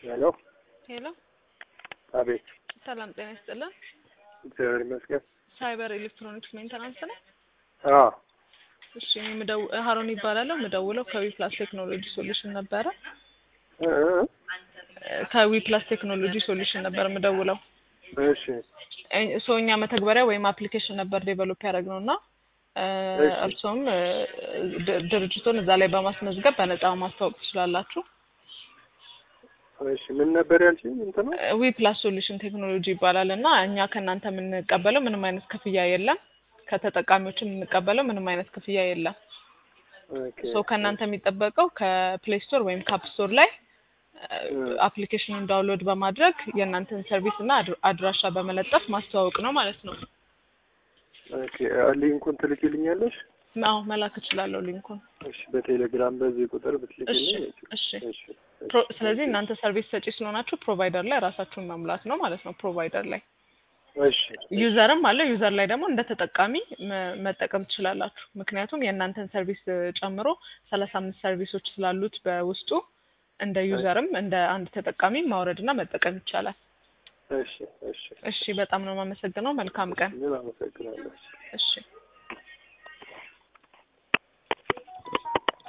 ሄሎ ሄሎ፣ አቤት። ሰላም ጤና ይስጥልን። እግዚአብሔር ይመስገን። ሳይበር ኤሌክትሮኒክስ ሜንተናንስ ነው። አዎ እሺ፣ እኔ ምደው ሀሮን ይባላለሁ። ምደውለው ከዊ ፕላስ ቴክኖሎጂ ሶሉሽን ነበረ። እ እ ከዊ ፕላስ ቴክኖሎጂ ሶሉሽን ነበር ምደውለው። እሺ ሶ እኛ መተግበሪያ ወይም አፕሊኬሽን ነበር ዴቨሎፕ ያደረግነው እና እ እሺ። እርሶም እ ድ- ድርጅቱን እዛ ላይ በማስመዝገብ በነፃ ማስተዋወቅ ትችላላችሁ። እሺ ምን ነበር ያልሽኝ? እንትን ነው ዊ ፕላስ ሶሉሽን ቴክኖሎጂ ይባላል እና እኛ ከእናንተ የምንቀበለው ምንም አይነት ክፍያ የለም። ከተጠቃሚዎች የምንቀበለው ምንም አይነት ክፍያ የለም። ኦኬ ሶ ከእናንተ የሚጠበቀው ከፕሌይ ስቶር ወይም ካፕ ስቶር ላይ እ አፕሊኬሽኑን ዳውንሎድ በማድረግ የእናንተን ሰርቪስ እና አድር- አድራሻ በመለጠፍ ማስተዋወቅ ነው ማለት ነው። ኦኬ ሊንኩን ትልኪልኛለሽ? አዎ መላክ እችላለሁ ሊንኩን። እሺ በቴሌግራም በዚህ ቁጥር እሺ ብትልኪልኝ። እሺ። እሺ ፕሮ- ስለዚህ እናንተ ሰርቪስ ሰጪ ስለሆናችሁ ፕሮቫይደር ላይ ራሳችሁን መሙላት ነው ማለት ነው። ፕሮቫይደር ላይ እሺ ዩዘርም አለ። ዩዘር ላይ ደግሞ እንደ ተጠቃሚ መ- መጠቀም ትችላላችሁ። ምክንያቱም የእናንተን ሰርቪስ እ, ጨምሮ ሰላሳ አምስት ሰርቪሶች ስላሉት በውስጡ እንደ ዩዘርም እንደ አንድ ተጠቃሚ ማውረድና መጠቀም ይቻላል። እሺ እሺ እሺ፣ በጣም ነው የማመሰግነው። መልካም ቀን። ምን አመሰግናለሁ። እሺ